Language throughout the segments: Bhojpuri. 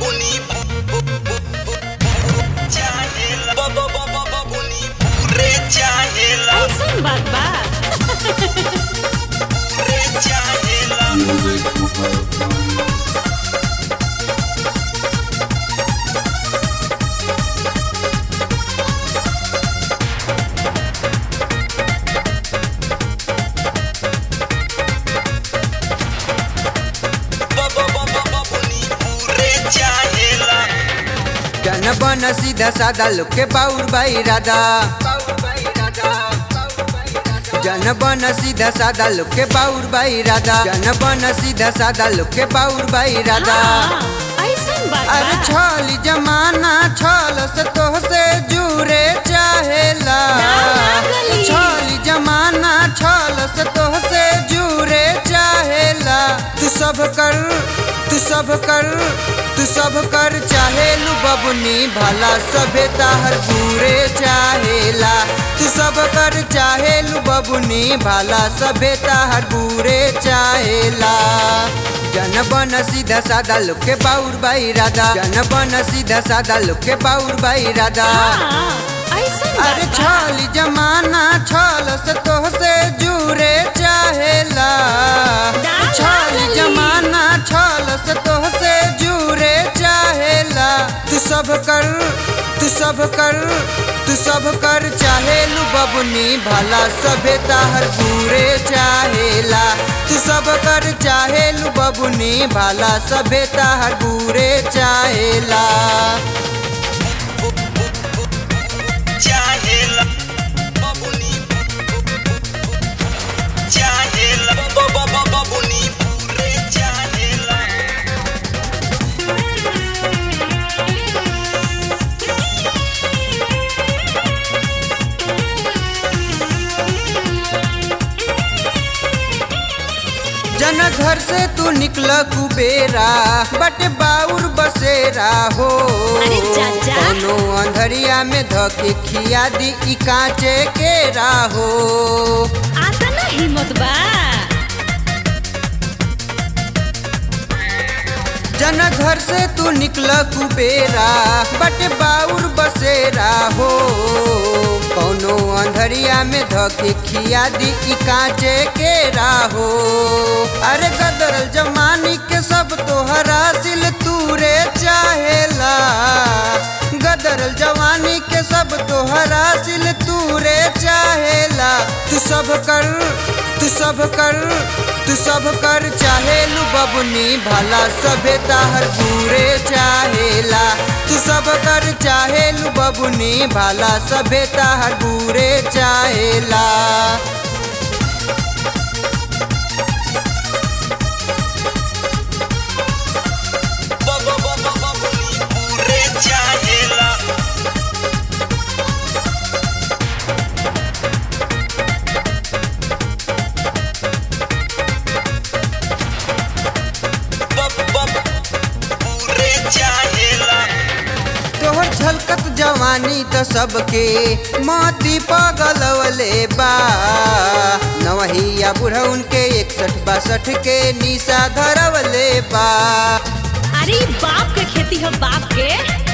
बबुनी चाहेला ब ब ब ब बबुनी पूरे चाहेला ऐसन बात बा पूरे चाहेला ब ब ब ब बबुनी पूरे चाहेला जन बन सीधा सादा लोग के बाउर बाई राधा जन बन सीधा सादा लोग के बाउर बाई राधा जन बन सीधा सादा लोग के बाउर बाई राधा हाँ, ऐसन बात अरे बा छल जमाना छल से तोह से जुरे चाहेला नागली। छल जमाना छल से तोह से जुरे चाहेला तू सब कर तू सब कर तू सब कर चाहेलू बबुनी भला सभे ताहर बुरे चाहेला तू सब कर चाहेलू बबुनी भला सभे ताहर बुरे चाहेला जन बन सीधा सादा लोग के बाउर बाई राधा जन बन सीधा सादा लोग के बाउर बाई राधा हाँ, ऐसन बात अरे बा। छल जमाना छल से तोह से जुरे चाहेला डाला छल गली। जमाना छल से तोह से जुरे चाहेला तू सब कर तू सब कर तू सब कर चाहेलू बबुनी भला सभे ताहर बुरे चाहेला तू सब कर चाहेलू बबुनी भला सभे ताहर बुरे चाहेला चाहेला बबुनी चाहेला ब ब ब बबुनी पूरे चाहेला जन घर से तू निकल कुबेरा बट बाउर बसेरा हो अरे चाचा। कोनो अंधरिया में धके खिया दी ई कांचे के राहो आता ना हिम्मत बा जन घर से तू निकल कुबेरा बट बाउर बसेरा हो कोनो अंधरिया में धके खिया दी ई कांचे के राहो अरे गदरल जमानी के सब तोहरा सिल तूरे चाहेला गदरल जवानी के सब तोहरा सिल तूरे चाहेला तू सब कर तू सब कर तू सब कर चाहेलू बबुनी भला सभे ताहर बुरे चाहेला तू सब कर चाहेलू बबुनी भला सभे ताहर बुरे चाहेला ब ब ब ब बबुनी पूरे चाहेला ब ब पूरे चाहेला तोहर झलकत जवानी त सबके मोती पगलवले बा नवहिया बुढ़उन के इकसठ बासठ के निशा धरवले बा अरे ई बाप के खेती है बाप के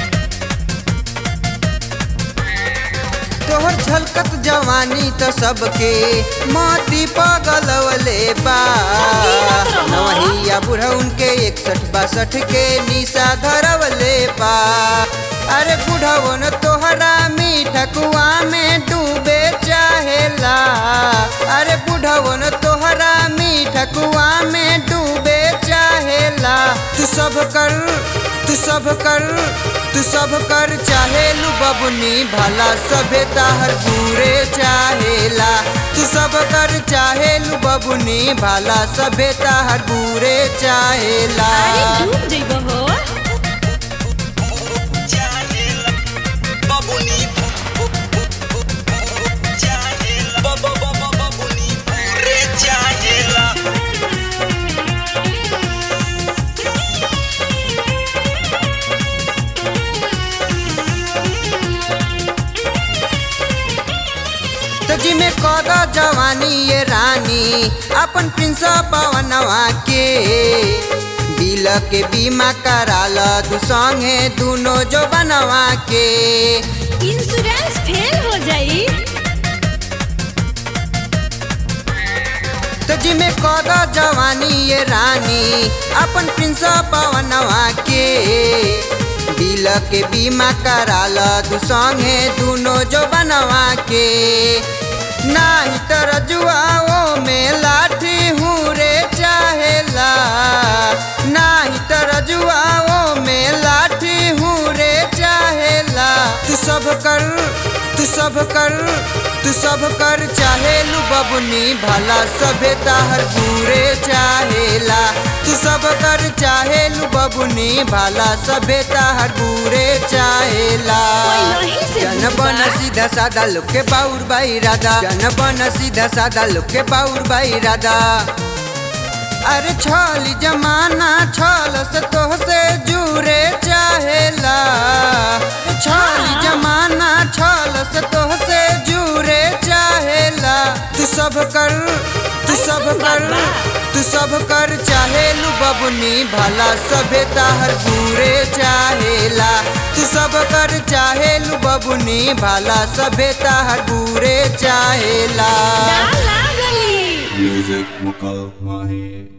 तोहर झलकत जवानी त सबके मोती पगलवले बा गिनत रहो। नवहिया बुढ़उन के इकसठ बासठ के निशा धरवले बा अरे बुढ़वन तोहरा मीठा कुआ में डूबे चाहेला अरे बुढ़वन तोहरा मीठा कुआ में डूबे चाहेला तू सब कर तू सब कर तू सब कर चाहेलू बबुनी भला सभे ताहर बुरे चाहेला तू सब कर चाहेलू बबुनी भला सभे ताहर बुरे चाहेला अरे डूब जइबो हो चाहेला बबुनी चाहेला ब ब ब ब बबुनी पूरे चाहेला तजी में कौदा जवानी ये रानी अपन प्रिंस पवनवा के बिल के बीमा कराल तू संगे दुनो जो बनवा के इंश्योरेंस फेल हो जाई तो जिमे कद जवानी ये रानी अपन प्रिंस पवनवा के बिल के बीमा कराल तू संगे दुनो जो बनवा के नाही तर जुआओ में लाठी हूँ रे चाहेला नाही तर जुआओ में लाठी हूँ रे चाहेला तू सब कर तू सब कर तू सब कर चाहेलू बबुनी भला सभे ताहर पूरे चाहेला तू सब कर चाहेलू बबुनी भला सभे ताहर पूरे चाहेला पहिलही से जन बुझबा। बन सीधा सादा लोग के बाउर बाई राधा जन बन सीधा सादा लोग के बाउर बाई राधा अरे छल जमाना छल से तोह से जुरे चाहेला छल जमाना छल से तोह से जुरे चाहेला तू सब कर तू सब ऐसन कर बात बा। तू सब कर चाहेलू बबुनी भला सभे ताहर पूरे चाहेला तू सब कर चाहेलू बबुनी भला सभे ताहर पूरे चाहेला डाल लागली Music Mukal Mahi.